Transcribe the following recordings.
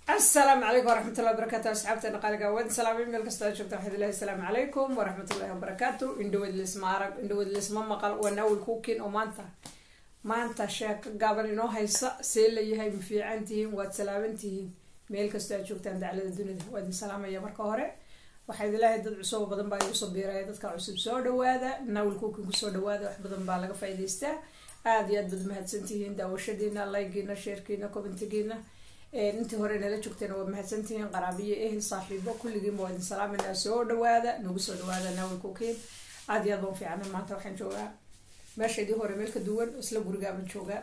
asalaamu calaykum waraxmatullahi wabarakatu asxaabteena qaaliga waad salaamay meel kasta aad joogta waxaad ilahi asalaamu calaykum waraxmatullahi wabarakaatu indhaweed lisma arag indhaweed lisma maqal waa naawil kuukin oo maanta maanta sheeko gaaban inoo haysa see layahay ma fiican tihiin waad salaaman tihiin meel kastoo aad joogtaan daclada dunida waa idin salaamaya marka hore waxaa idilaahay dad cusub oo badan baa igu soo biiraya dadka cusub soo dhawaada naawil kuukin kusoo dhawaada wax badan baa laga faa'iidaystaa aada iyo aad bad mahadsantihiin daawashadiina laygiina sheerkiina commentigiina intii hore nala joogteena waa mahadsantihiin qaraabiyo ehel saaxiibo kulligiinba waa idin salaaminaa soo dhawaada nagu soo dhawaada naawil kuukin aada iyo aad baan fiicana maanta waxaan joogaa meeshaydii hore meel ka duwan isla gurigaaban joogaa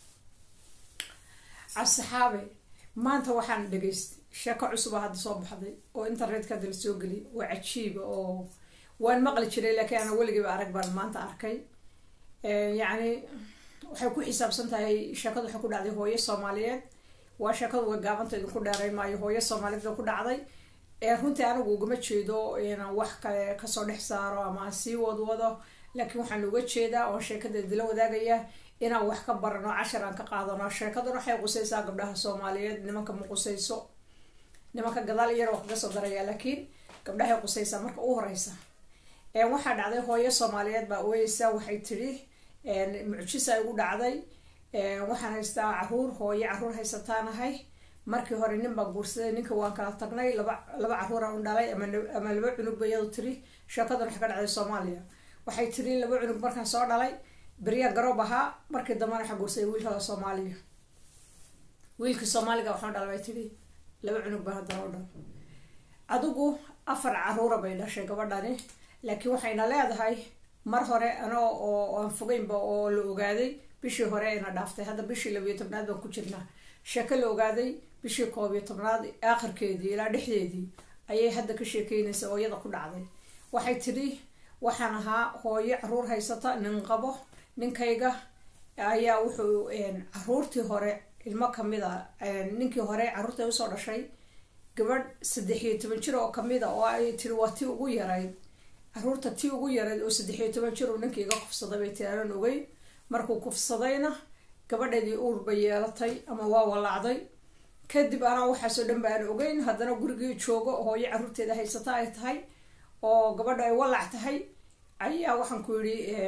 asxaabe maanta waxaan dhegaystay sheeko cusuba hadda soo baxday oo internetka hadda la soo geliyay waa cajiiba oo waan maqli jiray laakiin ana weligiiba arag baan maanta arkay yacni waxay ku xisaabsan tahay sheekadu waxay ku dhacday hooyo soomaaliyeed waa sheekadu wa gaabanta idinku dheeray maayo hooyo soomaaliyeed oo ku dhacday ee runtii anigu ugama jeedo inaan wax kale kasoo dhex saaro ama aan sii wadwado laakiin waxaan uga jeedaa oo sheekada idila wadaagaya inaan wax ka barano cashar aan ka qaadano sheekaduna waxay qusaysaa gabdhaha soomaaliyeed nimanka ma qusayso nimanka gadaal iyana wax kaga soo daraya laakiin gabdhahay qusaysaa marka u horeysa waxaa dhacday hooyo soomaaliyeed baa ooyeysa waxay tidhi mucjisa igu dhacday waxaan haystaa caruur hooyo caruur haysataanahay markii hore nin baa guursaday ninka waan kala tagnay laba laba caruuraan u dhalay ama laba cunug ba iyadu tiri sheekadan waxay ka dhacday soomaaliya waxay tiri laba cunug markaan soo dhalay beryaan garoob ahaa markii dambana waxaa guursaday wiilkada soomaaliya wiilkii soomaaliga waxaan dhalay bay tiri laba cunug baa haddana u dhal adigu afar caruura bay dhashay gabadhani laakiin waxayna leedahay mar hore anoo oo aan fogeynba oo la ogaaday bishii hore ayna dhaaftay hadda bishii labiyo tobnaad baan ku jirnaa sheeko la ogaaday bishii koob iyo tobnaad aakhirkeedii ilaa dhexdeedii ayay hadda ka sheekeynaysa oo iyada ku dhacday waxay tidhi waxaan ahaa hooyo caruur haysata nin qabo ninkayga ayaa wuxuu caruurtii hore ilmo kamid a ninkii hore caruurta usoo dhashay gabadh saddex iyo toban jir oo kamid a oo ay tiri waa tii ugu yarayd caruurta tii ugu yarayd oo saddex iyo toban jir uu ninka iga kufsaday bay tii aanan ogeyn markuu kufsadayna gabadheedii uur bay yeelatay ama waa walaacday kadib anaa waxaasoo dhan ba aan ogeyn haddana gurigii joogo hooyo caruurteeda haysata ay tahay oo gabadha ay walac tahay ayaa waxaan ku yidhi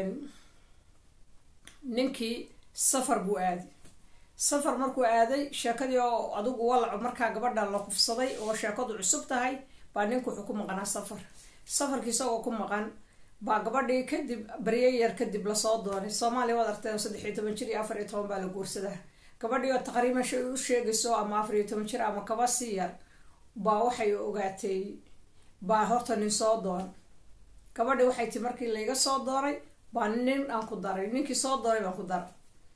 ninkii safar buu aaday safar markuu aaday sheekadii oo adigu walaco markaa gabadha la kufsaday oo sheekadu cusub tahay baa ninku wuxuu ku maqnaa safar safarkii isagoo ku maqan baa gabadhii kadib barye yar kadib lasoo doonay soomaaliya waad artay oo saddex iyo toban jir iyo afar iyo toban baa la guursadaa gabadhii oo taqriiban shay u sheegayso ama afar iyo toban jir ama kaba sii yar baa waxay ogaatay baa horta nin soo doon gabadhii waxay ti markii layga soo doonay baa nin aan ku daray ninkii soo doonay baan ku daray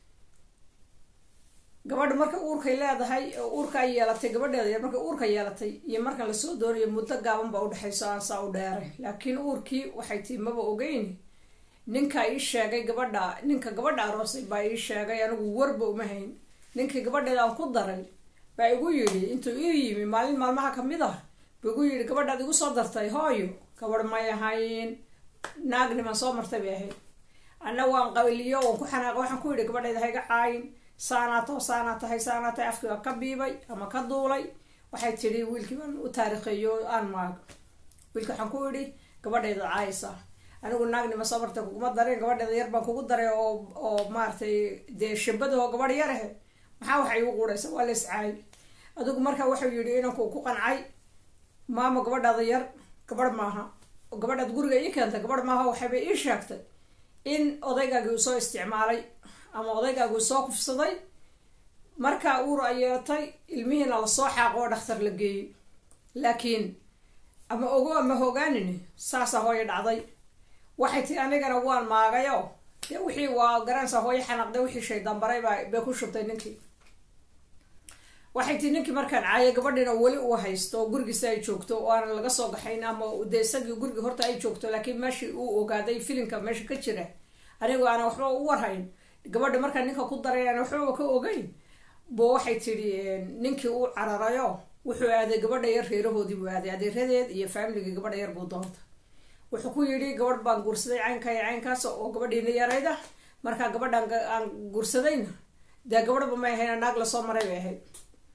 gabadha marka uurkay leedahay uurka ay yeelatay gabadheeda yar markay uurka yeelatay iyo markan lasoo doonayo muddo gaaban baa udhexayso aan saa u dheeray laakiin uurkii waxay tii maba ogeyn ninka ii sheegay gabadha ninka gabadha aroosay baa ii sheegay anigu warba uma hayn ninkii gabadheeda aan ku daray baa igu yidhi intuu ii yimi maalin maalmaha kamid ah buu igu yidhi gabadhaad igu soo dartay hooyo gabadh may ahayn naag niman soo martay bay ahayd anna waan qaliyo waan ku xanaaq waxaan ku yidhi gabadheeda hayga caayin saanaato saanaa tahay saanaa tahay afkii waa ka biibay ama ka duulay waxay tidhi wiilkii baan u taarikheeyo aan maago wiilki waxaan ku idhi gabadheeda caayisa anigu naagnima soo martay kuguma darin gabadheeda yar baan kugu daray oo oo maaratay dee shabadoo gabadh yar ahe maxaa waxay igu quudhaysa waa la iscaay adigu marka wuxuu yidhi inanku ku qancay maama gabadhaada yar gabadh maaha gabadhaad guriga ii keentay gabadh maaha waxayba ii sheegtay in odaygaagii uu soo isticmaalay ama odaygaagi uu soo kufsaday markaa uur ay yeelatay ilmihiina lasoo xaaqo oo dhakhtar la geeyey laakiin ama ogo ama hogaanini saasa hooyo dhacday waxay tii anigana waan maagayo dee wixii waa garanaysa hooyo xanaaqday wixii shaydaan baray baa bay ku shubtay ninkii waxay tii ninkii markaan caayo gabadhiina weli uu haysto oo gurigiisa ay joogto oo aanan laga soo gaxayn ama dee isagii gurigii horta ay joogto laakiin meeshii uu ogaaday filimka meesha ka jira anigu aanan waxba u warhayn gabadha markaa ninka ku daray aan waxbaba ka ogeyn bo waxay tidhi ninkii uu cararayo wuxuu aaday gabadha yar reerahoodii buu aaday adeeradeed iyo faamiligii gabadha yar buu doonta wuxuu ku yidhi gabadh baan guursaday caynka iyo caynkaas oo gabadhiina yarayda markaa gabadhaan aan guursadayna dee gabadhba may ahayn naag lasoo maray bay ahayd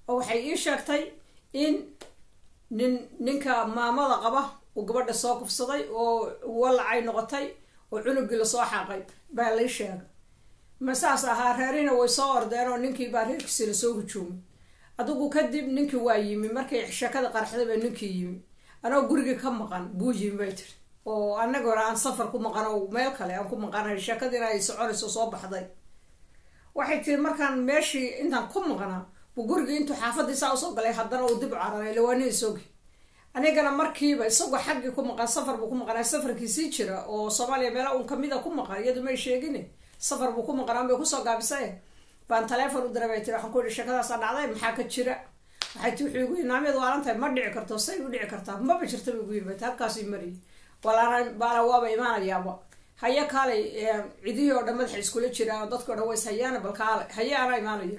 oo waxay ii sheegtay in nin ninka maamada qaba uu gabadha soo kufsaday oo walacay noqotay oo cunugii lasoo xaaqay baa lay sheegay ma saas ahaa reerihina way soo ordeen oo ninkii baa reerkiisi lasoo hujuumay adigu kadib ninkii waa yimi markay sheekada qarxday baa ninkii yimi anoo gurigii ka maqan buu yimi bay tiri oo anagona aan safar ku maqan oo meel kale aan ku maqanay sheekadiina ay soconayso soo baxday waxay tiri markaan meeshii intaan ku maqnaa buu gurigii intuu xaafadii saa usoo galay haddana uu dib u cararay lawaani isoogi anigana markiiba isagoo xaggii ku maqan safar buu ku maqanaa safarkiisii jira oo soomaaliya meela uun kamida ku maqan iyadu may sheegin safar buu ku maqnaan bay kusoo gaabisay baan taleefon u diray bay tiri waxaan ku yihi sheekadaasa dhacday maxaa ka jira waxay ti wuxuu igu yii naamiyad waalan tahay ma dhici karto say u dhici kartaa maba jirta ba igu yiri bay ti halkaasii mariyay walaana baala waaba imaanayaaba haya kaalay cidihii oo dhan madaxa iskula jiraan dadka o dhan ways hayaana bal kaale haye anaa imaanaya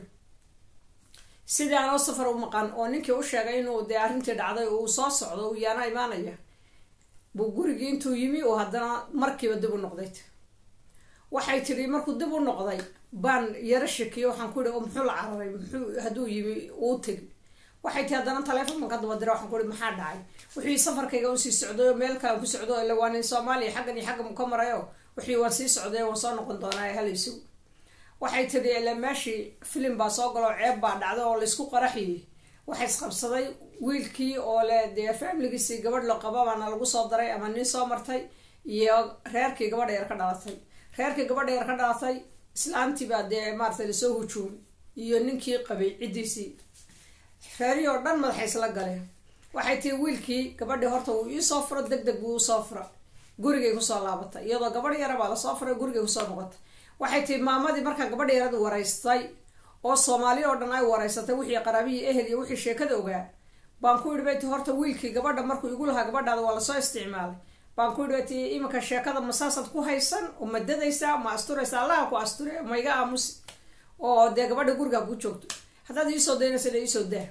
sidii anoo safar u maqan oo ninkii u sheegay inuu dee arrintii dhacday uu soo socdo uu yaana imaanaya buu gurigii intuu yimi oo haddana markiiba dib u noqday waxay tiri markuu dib u noqday baan yaro shakiyo waxaan ku yihi oo muxuu la cararay muxuu hadduu yimi uu tegi waxay tii haddana taleefon ka daba dira waxaan ku ihi maxaa dhacay wixii safarkayga un sii socday oo meel kalean ku socdo ila waa nin soomaaliya xaggan iyo xaggan ka marayo wixii waan sii socday waan soo noqon doonaa halayso waxay tiri ila meeshii filim baa soo galo ceeb baa dhacday oo laysku qaraxiyey waxa isqabsaday wiilkii oo le dee faamiligiisii gabadh la qaba baana lagu soo daray ama nin soo martay iyo reerkii gabadha yar ka dhalatay reerkii gabadha yar ka dhalatay islaantii baa dee maarata lasoo hujuumay iyo ninkii qabay ciddiisii reerihii oo dhan madaxa isla galeen waxay tiri wiilkii gabadhii horta wuu iisoo furo deg deg buu usoo fura gurigay kusoo laabatay iyadoo gabadh yara baa lasoo furay gurigay kusoo noqotay waxay tiri maamadii markaa gabadha yarada waraystay oo soomaali oo dhan ay waraysatay wixii qaraabihii ehel iyo wixii sheekada ogaa baan ku yidhi bay ti horta wiilkii gabadha markuu igu lahaa gabadhaada waa lasoo isticmaalay baan ku yidhi bay ti iminka sheekada masaasad ku haysan oo ma dadaysaa ma asturaysa allaha ku asture ma iga aamusi oo dee gabadha gurigaa ku joogto haddaad iisoo daynaysana iisoo daa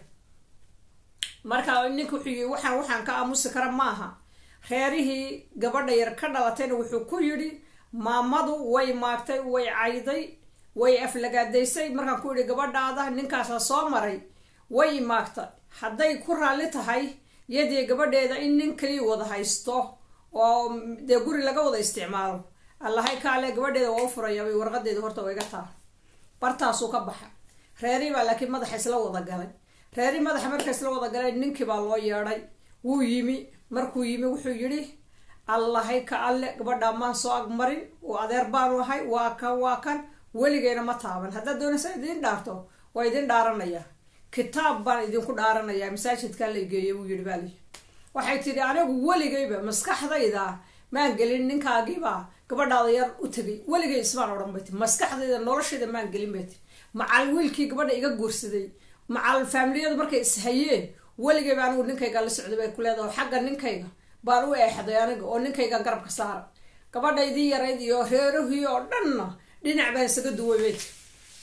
marka ninka wuxuu yii waxaan waxaan ka aamusi kara maaha reerihii gabadha yar ka dhalatayna wuxuu ku yidhi maamadu way maagtay way cayday way aflagaadaysay markaan ku yidhi gabadhaada ninkaasa soo maray way maagtay hadday ku raalli tahay yadii gabadheeda in nin kalii wada haysto oo dee guri laga wada isticmaalo allahay kaale gabadheeda waa u furayaabay warqadeeda horta waa iga taa bartaasuu ka baxa reerihii baa laakiin madaxa isla wada galay reerihii madaxa marka isla wada galay ninkii baa loo yeedhay wuu yimi markuu yimi wuxuu yidhi allahay ka alle gabadhaa maan soo agmarin oo adeer baanu ahay waa kan waa kan weligeyna ma taaban haddaad doonaysa idiin dhaarto waa idin dhaaranaya kitaab baan idinku dhaaranaya masaajidkaa la geeya buu yihi baali waxay tidhi anigu weligayba maskaxdayda maan gelin ninkaagiibaa gabadhaada yar u tegay weligay ismaan odhan bay ti maskaxdayda noloshayda maan gelin bay ti macal wiilkii gabadha iga guursaday macal faamiliyadu markay ishayeen weligayba anigu ninkayga la socday bay ku leedaha xagga ninkayga baan u eexday aniga oo ninkayga garabka saara gabadhaydii yarayd iyo reerahii oo dhanna dhinac baan isaga duway bay ti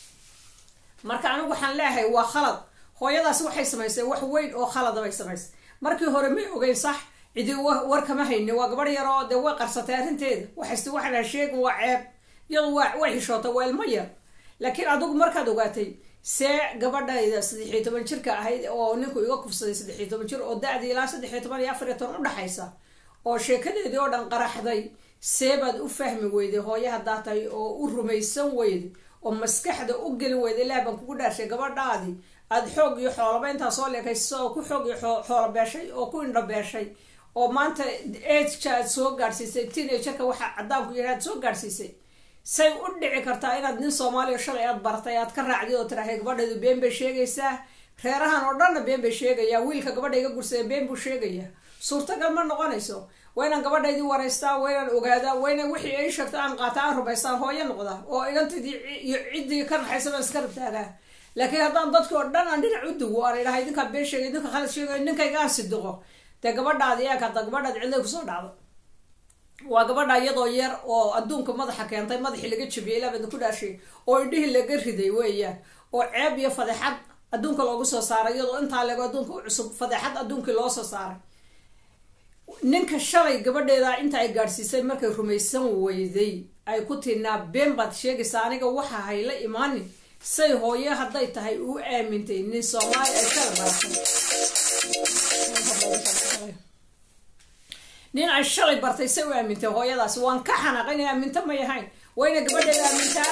marka anigu waxaan leeyahay waa khalad hooyadaasi waxay samaysay wax weyn oo khalada bay samaysay markii hore may ogeyn sax cidi war kama hayni waa gabadh yar oo dee way qarsatay arrinteeda waxayse waxaa sheegin waa ceeb iyadu waa way xishootay waa ilmo yar laakiin adigu markaad ogaatay see gabadhayda saddexiyo toban jirka ahayd oo ninku iga kufsaday saddexiyo toban jir oo da-dii ilaa saddexiyo toban iyo afariyo toban udhexaysa oo sheekadeedii oo dhan qaraxday see baad u fahmi weyday hooye haddaa tahay oo u rumaysan weyday oo maskaxda u gelin weyday ilaah baan kugu dhaarshay gabadhaadii aada xoog iyo xoolaba intaa soo leekaysa oo ku xoog iyo xoolo beeshay oo ku indho beeshay oo maanta ageka aad soo gaadhsiisay teenagerka waxaa caddaanku yahay aad soo gaadhsiisay say u dhici kartaa inaad nin soomaaliya shalay aad bartay aad ka raacdid oo tirahay gabadheedu been bay sheegaysaa reerahan oo dhanna been bay sheegayaa wiilka gabadha iga gursada been buu sheegayaa suurtagal ma noqonayso waa inaan gabadhaydii waraystaa waa inaan ogaadaa waa inaan wixii ay sheegto aan qaata aan rumaystaan hooyo noqda oo igantaydii iyo ciddii ka naxaysa baan iska rabtaagaa laakiin haddaan dadki oo dhan aan dhinac u dugo aan idhahay idinkaa been sheegay idinka khalad sheegayo ninkayga aan sidiqo dee gabadhaadi eeg hadda gabadhaad cidlay kusoo dhacdo waa gabadha iyadoo yar oo adduunka madaxa keentay madaxii laga jabiyay ilaa baadna ku dhaashay oo idhihii laga riday weeyaan oo ceeb iyo fadeexad adduunka loogu soo saaray iyadoo intaa lego adduunka u cusub fadeexad adduunkii loo soo saaray ninka shalay gabadheeda inta ay gaadhsiisay markay rumaysan weyday ay ku tiinaa been baad sheegaysaa aniga waxa hayla imaanin say hooyo hadday tahay uu aamintay nin soomaali ay kala baratay nin ay shalay bartay say u aamintay hooyadaasi waan ka xanaaqay inay aaminto may ahayn wayna gabadheeda aamintaa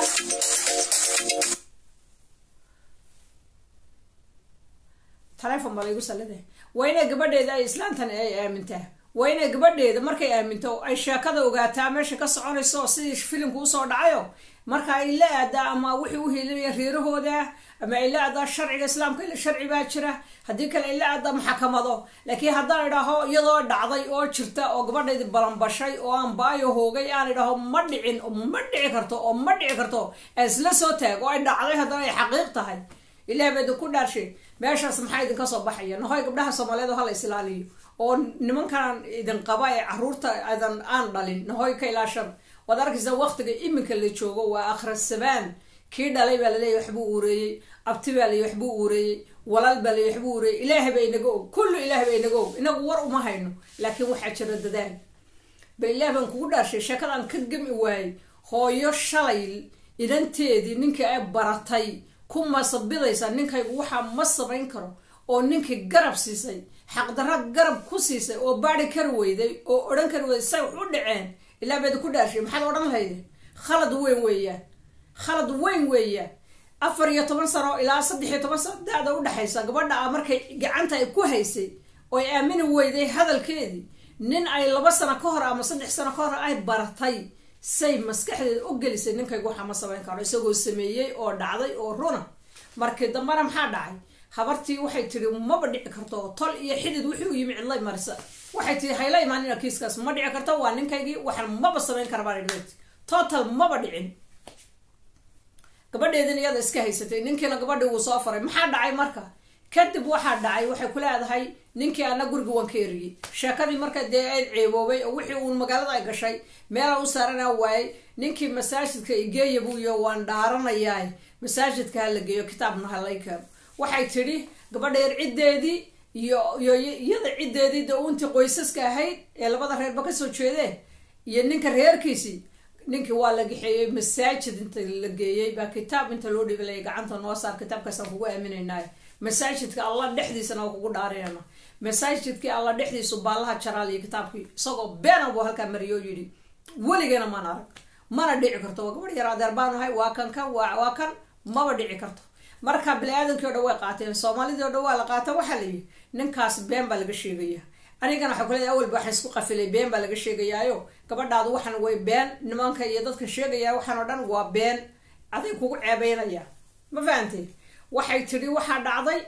telefon baa laygu sallida waa inay gabadheeda ay islaantan ay aamintaa waa inay gabadheeda markay aaminto ay sheekada ogaataa meesha ka soconayso sidii filimku usoo dhacayo marka ay la aadaa ama wixii u hilinaya reerahooda ama ay la aadaa sharciga islaamka ila sharci baa jira haddii kale ay la aadaa maxakamado laakiin haddaan idhaaho iyadoo dhacday oo jirta oo gabadheedi balanbashay oo aan baayo hoogay aan idhaaho ma dhicin ma dhici karto oo ma dhici karto isla soo taag oo ay dhacday haddana ay xaqiiq tahay ilaah baa idinku dhaarshay meeshaas maxaa idinka soo baxaya nahoy gabdhaha soomaaliyeed hala isilaaliyo oo nimankan idin qaba ee caruurta adan aan dhalin nahoy ka ilaashan waad arkaysaa waqtiga iminka la joogo waa akhrisabaan kii dhalay baa laleeyahy waxbuu uureeyey abti baa lay waxbuu uureeyey walaal baa lay waxbuu uureeyey ilaahay baa inaga og kullu ilaahay baa inaga og inagu war uma hayno laakiin waxaa jira dadaal ba ilaah baan kugu dhaarshay sheekadaan ka gami waayey hooyo shalay idanteedii ninka ay baratay ku masabidaysa ninkaygu waxaa ma samayn karo oo ninkii garab siisay xaqdarra garab ku siisay oo baari kari weyday oo odhan kari weyday say wax u dhaceen ilaa baad ku dhaashay maxaad odhan lahayde khalad weyn weeyaan khalad weyn weeyaan afar iyo toban sano ilaa saddex iyo toban sano da-da udhexaysa gabadha a markay gacanta ay ku haysay oo ay aamini weyday hadalkeedii nin ay laba sano ka hor ama saddex sano ka hor ay baratay say maskaxdeeda u gelisay ninkaygu waxaa ma samayn karo isagoo sameeyey oo dhacday oo runa markii dambena maxaa dhacay habartii waxay tiri maba dhici karto tol iyo xidid wixii u yimi cidlay marisa waxay tiri hayla imaanina kiiskaas ma dhici karto waa ninkaygii waxaan maba samayn kara baan idhit total maba dhicin gabadheedin iyada iska haysatay ninkiina gabadhii wuu soo faray maxaa dhacay marka kadib waxaa dhacay waxay ku leedahay ninkii ana guriga waan ka eriyey sheekadii marka dee ay ceeboobay oo wixii uun magaalada ay gashay meela u saarana waayey ninkii masaajidka igeeya buu iyo waan dhaaranayaa masaajidka ha la geeyo kitaabna ha lay keeno waxay tidhi gabadha yar ciddeedii iyo iyo iyada ciddeedii de untii qoysaska ahayd ee labada reerba kasoo jeedeen iyo ninka reerkiisii ninkii waa la gaxeeyey masaajid inta la geeyey baa kitaab inta loo dhibilaya gacanta noo saar kitaabkaasaan kugu aaminaynay masaajidka allah dhexdiisana waa kugu dhaarinayna masaajidkii alla dhexdiisu baallaha jaraal iyo kitaabkii isagoo beena buu halkaa mariyo yidhi weligeena maan arag mana dhici karto waa gabadh yar adeer baan ahay waa kan kan waa kan maba dhici karto marka bini-aadankii o dhan way qaateen soomaalidii o dhan waa la qaata waxaa layihi ninkaas been baa laga sheegaya anigana waxaa kuleedahay awalba waxaan isku qafilay been baa laga sheegayaayo gabadhaadu waxan way been nimanka iyo dadka sheegaya waxaan oo dhan waa been aday kugu ceebeynaya ma fahantay waxay tidhi waxaa dhacday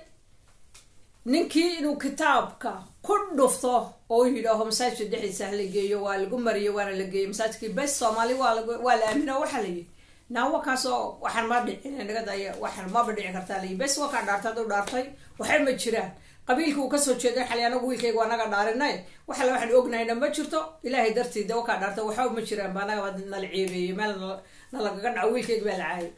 ninkii inuu kitaabka ku dhufto oo yidhaaho masaajidka dhexdiisa hala geeyo waa lagu mariyo waana la geeyo masaajidkii bes soomaali waa la aamino waxaa layihi naawa kaasoo waxaan ma dhicin nagadaya waxaan maba dhici kartaa layi bes waa kaa dhaartay aduu dhaartay waxay ma jiraan qabiilka uu kasoo jeeday xali anagu wiilkayga waa naga dhaarinay waxale waxaan ognahayna ma jirto ilaahay dartiida wakaa dhaartay waxba ma jiraan ba anaga nala ceebeeyey meel nalagaga dhaco wiilkayga baa la caayay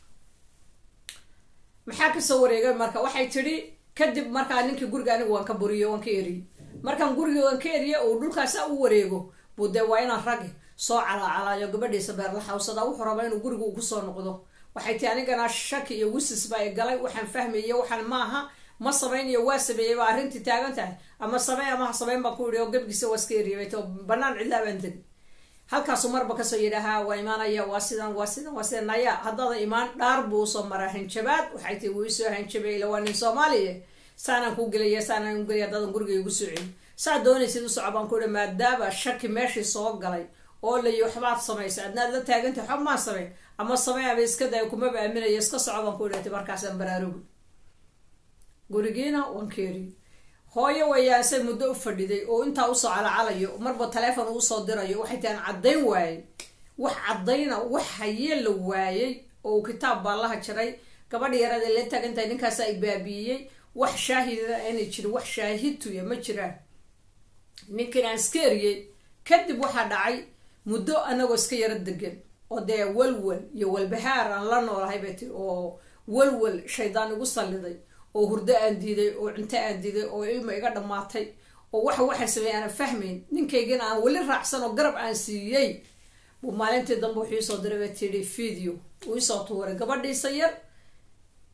maxaa kasoo wareegay marka waxay tidhi kadib markaa ninkii guriga anigu waan ka buriyo waan ka eriyey markaan guriga waan ka eriye uu dhulkaasa u wareego buu dee waa inaan ragi soo calaacalaayo gabadhiisa beerla xawsada wuxuu rabaa inuu guriga uu kusoo noqdo waxay tii anigana shaki iyo wisis baa i galay waxaan fahmaye waxaan maaha ma samaynayo waa sameeyey baa arrintii taagan tahay ama samey ama ha sameyn baan ku yidhi oo gebgiisa waa iska eriyay to banaan cidlaa baan degi halkaasu marba kasoo yidhaahaa waa imaanaya waa sidan waa sidan waa sidan naya haddada imaan dhaar buu usoo maraa hanjabaad waxay tii wuu isoo hanjabay ila waa nin soomaaliya saanaan kuu gelaya saanaan u gelaya haddadan guriga igu soo celi saa doonaysid u soco baan ku yihi maadaama shaki meeshii soo galay oo layi waxbaad samaysa adnaad la taagantay waxba maan samayn ama samey ama iska day kumaba aaminaya iska soco baan ku idhati markaasaan baraarugi gurigiina waan ka eriy hooyo wayaasay muddo u fadhiday oo intaa usoo calacalayo marba taleefon uusoo dirayo waxay tahan caddayn waayey wax caddayna wax hayee la waayey oo uu kitaab baallaha jiray gabadha yarada la taagantahay ninkaasa ay baabiiyey wax shaahidana aanay jirin wax shaahidtuya ma jiraan ninkin aan iska eriyey kadib waxaa dhacay muddo anagoo iska yaro degan oo dee walwal iyo walbahaar aan la noolahay bay tii oo walwal shaydaan igu salliday oo hurdo aan diiday oo cunto aan diiday oo ilma iga dhammaatay oo waxa waxay sameey aanan fahmayn ninkaygina aan weli raacsan oo garab aan siiyey buu maalintii dambe wuxuu iisoo diray bay tidhi video uu isoo tuuray gabadhiisa yar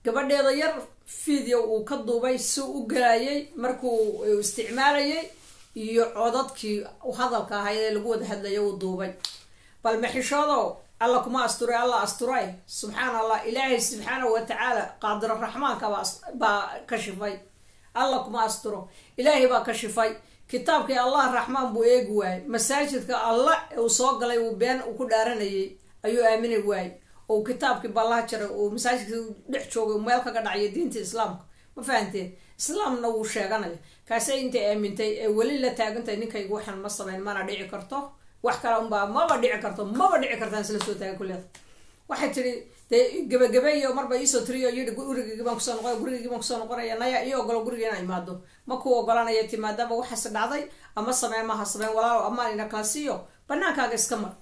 gabadheeda yar video uu ka duubay si u galayay markuu isticmaalayay iyo codadkii hadalka ahayd ee lagu wada hadlaya uu duubay bal maxishoodo alla kuma asturay alla asturay subxaan allah ilaahay subxaanahu watacaala qaadiro raxmaanka baa kashifay alla kuma asturo ilaahay baa kashifay kitaabkii allah raxmaan buu eegi waayey masaajidka allah uu soo galay uu been ku dhaaranayay ayuu aamini waayey oo kitaabkii ballaha jaray uu masaajidka dhex joogay meel kaga dhacyo diinta islaamka ma fahanteen islaamna wuu sheeganaya kaasay intay aamintay ee weli la taagantahay ninkayga waxaan ma samayn mana dhici karto wax kale unbaa maba dhici karto maba dhici kartaan isla soo taagan kulleeda waxay tihi dee gabagabeeyo marba iisoo tiriyo yidhi gurigaygi baan kusoo noqonaya gurigaygi baan kusoo noqonaya naya io ogolo guriga inaa imaado ma ku ogolanaya ti maadaama waxaas dhacday ama sameen maha sameen walaalo amaan ina kala siiyo banaankaaga iska mar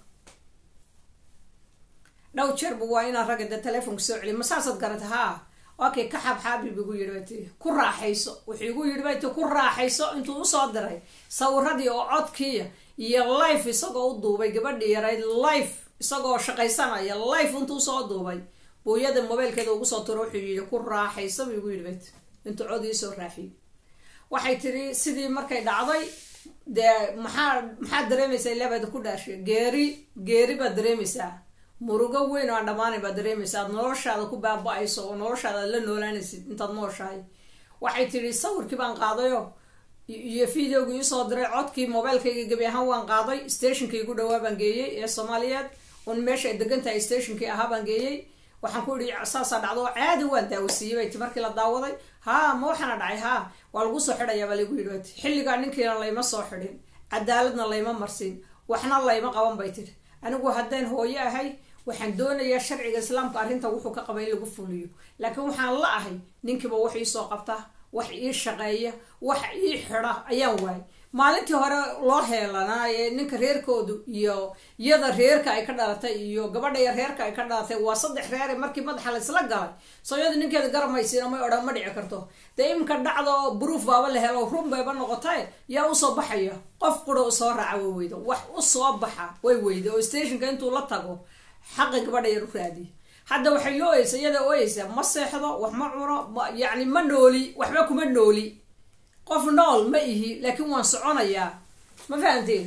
dhow jeerba waa inaan ragga dee telefonka soo celiy masaasaad garata haa okay ka xaabxaabib igu yidhi bay tii ku raaxayso wuxuu igu yidhi bay tii ku raaxayso intuu usoo diray sawiradii oo codkiiya iyo life isagoo u duubay gabadhii yarayd life isagoo shaqaysanaya life intuu usoo duubay buuyada mobaylkeeda ugu soo turo wuxuu yidhi ku raaxayso buu igu yidhi bay tii intuu cod iisoo raaxiyey waxay tiri sidii markay dhacday dee maxaa maxaad dareemaysaa ilaabada ku dhaashay geeri geeri baad dareemaysaa murugo weyn oo aan dhammaanay baad dareemaysa aad noloshaada ku baaba-ayso oo noloshaada aad la noolaanaysid intaad nooshahay waxay tidhi sawirkii baan qaadayo iyo videogii isoo diray codkii mobaylkayga gebi ahaan waan qaaday stationkii igu dhawaa baan geeyey ee soomaaliyeed un meesha ay degan tahay stationkii ahaa baan geeyey waxaan ku idhi saasaa dhacdo caadi waan daawasiiyey bay ti markii la daawaday haa ma waxaana dhacay haa waa lagu soo xidhayaa baa lagu yidhi bay ti xilligaa ninkiina layma soo xidhin cadaaladna layma marsin waxna layma qaban bay tidhi anigu haddaan hooyo ahay waxaan doonayaa sharciga islaamka arrinta wuxuu ka qaba in lagu fuliyo laakiin waxaan la ahay ninkiiba wax iisoo qabta wax ii shaqeeya wax ii xida ayaan waayay maalintii hore loo heelanaa ee ninka reerkoodu iyo iyada reerka ay ka dhalatay iyo gabadha yar reerka ay ka dhalatay waa saddex reere markii madaxa laysla galay soo iyada ninkeeda garamaysiina may odhan ma dhici karto dee iminka dhacda oo bruuf baaba la helo run bayba noqotay yaa usoo baxaya qof qura usoo raaca way weydo wax usoo baxa way weyda oo stationka intuu la tago xaqi gabadha yar u raadiya hadda waxay la oyeysa iyada oyeysaa ma seexdo wax ma cuno yacni ma nooli waxba kuma nooli qof nool ma ihi laakiin waan soconayaa ma fahanteen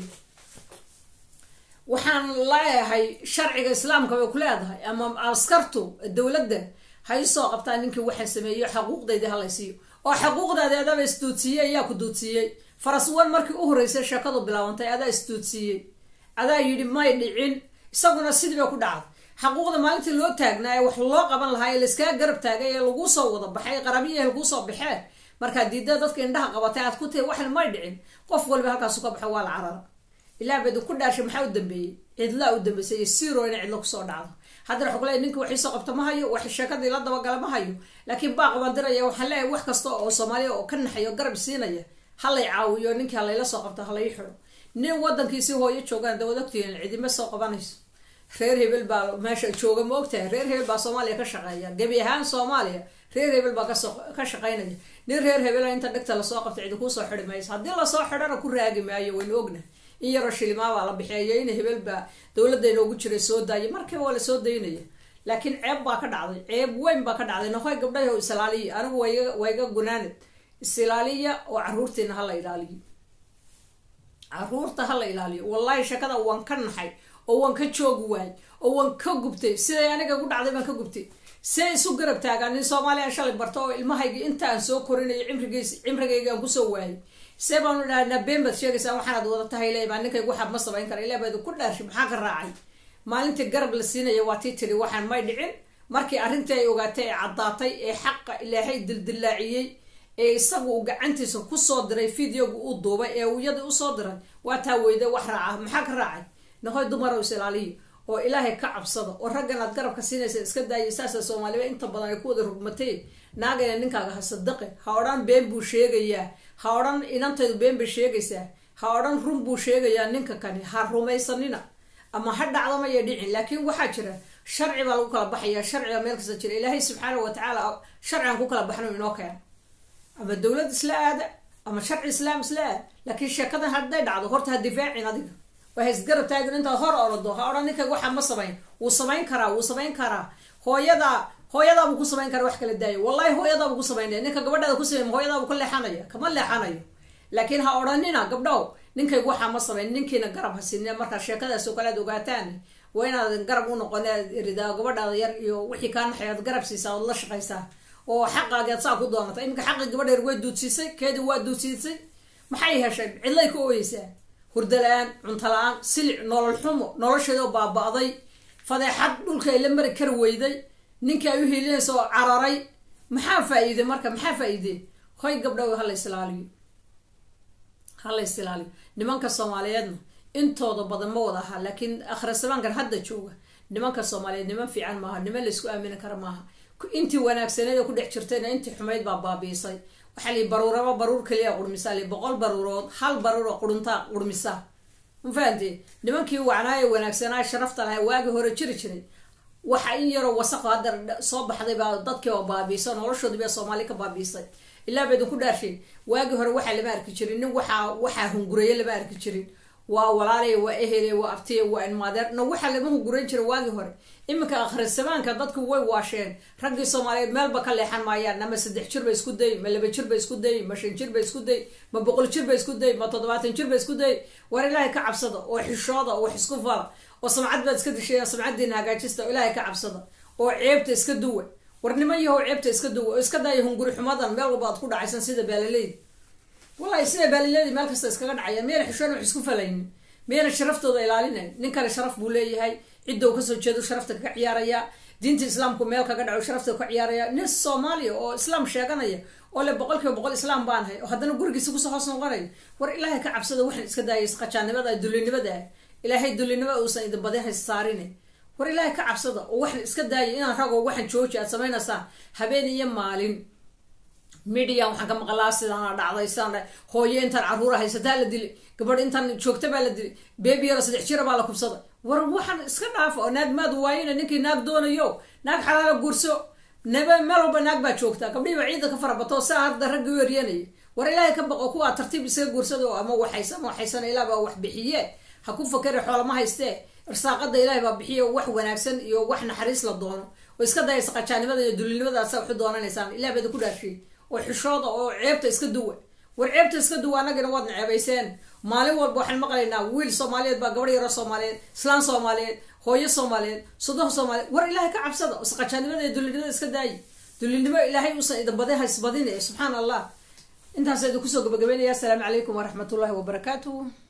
waxaan leeyahay sharciga islaamka bay ku leedahay ama askartu dowladda ha isoo qabtaa ninkii waxaa sameeyo xaquuqdayda halaysiiyo oo xaquuqdaadi adaba isduudsiiyey ayaa ku duudsiiyey faraswan markii u horreysay sheekadu bilaabantay adaa isduudsiiyey adaa yidhi may dhicin isaguna sidii bay ku dhacday xaquuqda maalintii loo taagnaa ee wax loo qaban lahaa ee laiskaa garab taagay ee laguu soo wada baxay qarabiya laguu soo baxee markaa diida dadka indhaha qabatay aad ku tahi waxna may dhicin qof walba halkaasu ka baxo waa la carara ilaa badi ku dhaashay maxaa u dambeeyey cidlaa u dambeysay iyo siro ina cidlo kusoo dhacdo haddana waxu leey ninka waxiisoo qabta ma hayo wax sheekadii la dabagala ma hayo laakiin baaq baan diraya waxaan leeyahay wax kasta oo soomaaliya oo ka naxayo garab siinaya halay caawiyo ninkii halayla soo qabto halay xidho nin wadankiisi hooyo joogaan dawad ogtihiin cidima soo qabanayso reer hebel baa meesha jooga ma ogtahay reer hebel baa soomaaliya ka shaqeeya gebi ahaan soomaaliya reer hebel baa kasoo ka shaqaynaya nin reer hebela inta dhegta lasoo qabta cidi kuusoo xidi mayso haddii lasoo xidhana ku raagi maayo waynu ogna in yaroo shilimaabaa la bixiyayo in hebel baa dowladda inoogu jiray soo daayay markiiba waa lasoo daynaya laakiin ceeb baa ka dhacday ceeb weyn baa ka dhacday noqoy gabdhahi oo isilaaliya anigu wayga wayga gunaanid isilaaliya oo caruurtiina hala ilaaliyo caruurta hala ilaaliyo wallahi shakada waan ka naxay oo waan ka joogi waayay oo waan ka gubtay siday aniga gu dhacday baan ka gubtay see isu garab taagaan nin soomaaliya shalay barto oo ilmahaygi inta aan soo korinayo cimrigiis cimrigayga aan kusoo waayay see baanu dhahnaa been baad sheegaysaa waxaanaad wada tahay le baa ninkaygu waxaad ma samayn kara ilaa baad ku dhaarshay maxaa ka raacay maalintii garab la siinaya waa tii tiri waxaan may dhicin markii arrintii ay ogaatay ee caddaatay ee xaqa ilaahay dildillaaciyey ee isagu uu gacantiisa kusoo diray videoga uu duubay ee iyadii usoo diray waa taa weyda wax raaca maxaa ka raacay nahoy dumarow is ilaaliya oo ilaahay ka cabsada oo raggan aad garabka siinaysa iska daaya saasa soomaaliba inta badan ay ku wada rugmatay naagayna ninkaaga ha sadaqe ha odhan been buu sheegayaa ha odhan inantaydu been bay sheegaysaa ha odhan run buu sheegayaa ninka kani ha rumaysanina ama ha dhacdamaya dhicin laakiin waxaa jira sharci baa lagu kala baxaya sharciga meel kasta jira ilaahay subxaana wa tacaala sharcigan ku kala baxno inoo keena ama dowlad isla aada ama sharci islaam isla aad laakiin sheekadan hadday dhacdo horta ha difaacin adiga waa haisgarab taagin intaad hor orado ha odhan ninkayga waxaa ma samayn wuu samayn karaa wuu samayn karaa hooyada hooyadaabuu ku samayn kara wax kala daaya wallahi hooyadaabuu ku samaynaya ninka gabadhaada ku samey hooyadaabuu ka leexanaya kama leexanayo laakiin ha odhanina gabdhow ninkaygu waxaa ma samayn ninkiina garab ha sinina markaa sheekadaas oo kale ad ogaataan waa inaadan garab u noqon aad iridaa gabadhaada yar iyo wixii kaa naxay aad garab siisaa ood la shaqaysaa oo xaqaagi aad saa ku doonata iminka xaqii gabadha yar way duudsiisay keedii waa duudsiisay maxay heshay cidlay ka ooyeysaa hurda la-aan cunto la-aan silic nolol xumo nolosheedoo baaba-day fadeexad dhulka ay la mari kari weyday ninkii ay u hiilinaysa oo cararay maxaa faa-iide marka maxaa faa-iide hoy gabdhow hala islaaliyo hala isilaaliyo nimanka soomaaliyeedna intooda badan ma wada ahaa laakiin akhrisamaankan hadda jooga nimanka soomaaliyeed niman fiican maaha niman laysku aamini kara maaha intii wanaagsaneed oo ku dhex jirtayna intii xumayd baa baabiisay waxaa lii baruuraba baruur kaliya qurmisaa li boqol baruurood hal baruur oo quruntaa qurmisa ma fahamtee nimankii wacnaaye wanaagsanaa sharafta lahay waagii hore jiri jiray waxa in yaroo wasaqo hadda soo baxday baa dadkii oo baabiisa noloshoodii baa soomaali ka baabiisay ilaa ba idinku dhaarshay waagii hore waxaa lama arki jirin nin waxaa waxaa hungureye lama arki jirin waa walaalay waa ehele waa abtiye waa inmaadeer no waxaa lama hungurayn jira waagii hore iminka akhrisamaanka dadku way waasheen raggii soomaaliyeed meelba ka leexan maayaan ama saddex jir ba isku day ma laba jir ba isku day ma shan jir ba isku day ma boqol jir ba isku day ma toddobaatan jir ba isku day war ilaahay ka cabsada oo xishooda oo wax isku fala oo samcad baad iska dishay samcadiina hagaajista oo ilaahay ka cabsada oo ceebta iska duwa war niman yahow ceebta iska duwa oo iska daya hunguri xumadan meel walba aad ku dhacaysan sida baalaleyda wallahi sida baaliladi meel kasta iskaga dhacaya miyana xishoon wax isku falaynin miyana sharaftooda ilaalinayn nin kale sharaf buu leeyahay cidda u kasoo jeedo sharafta kaga ciyaaraya diinta islaamku meel kaga dhaco sharafta ka ciyaaraya nin soomaaliya oo islaam sheeganaya oo le boqol kiiba boqol islaam baanahay oo haddana gurigiisa kusoo hoos noqonaya war ilaahay ka cabsada waxaan iska daayay qajaannimada dulinimada ilaahay dulinimada uusan idin badin hays saarine war ilaahay ka cabsada oo waxaan iska daayay inaan rago waxaan jooji aad samaynaysaa habeen iyo maalin media waxaan ka maqlaa sidaana dhacday sidaan hooyo intaan caruura haysataa la dili gabadh intaan joogta baa la dili bebi yaro saddex jira baa la kubsaday war waxaan iska dhaafa oo naag maad waayina ninkii naag doonayo naag xalaala guurso naba meel walba naag baa joogtaa gabdhihiiba ciida ka farabato saa hadda raggi u eryanaya war ilaahay ka baqo kuwaa tartiib isaga guursado ama waxaysa ama waxaysana ilaah baa wax bixiye ha ku fakeri xoolama haystee irsaaqada ilaahay baa bixiye wax wanaagsan iyo wax naxariis la doono oo iska dayaysa qajaanimada iyo dulinimadaasa waxu doonanaysaan ilah baad ku dhaashiy oo xishooda oo ceebta iska duwa war ceebta iska duwa annagana waadna ceebayseen maalin walba waxaan maqlaynaa wiil soomaaliyeed baa gabadh yaro soomaaliyeed islaan soomaaliyeed hooyo soomaaliyeed sodoh soomaaliyeed war ilaahay ka cabsada isqajaanimada iyo dulinimada iska daayi dulinimo ilaahay uusan idin badin haysbadine subxaan allah intaasa idin kusoo gabagabeynaya asalaamu calaykum waraxmatullahi wabarakaatuh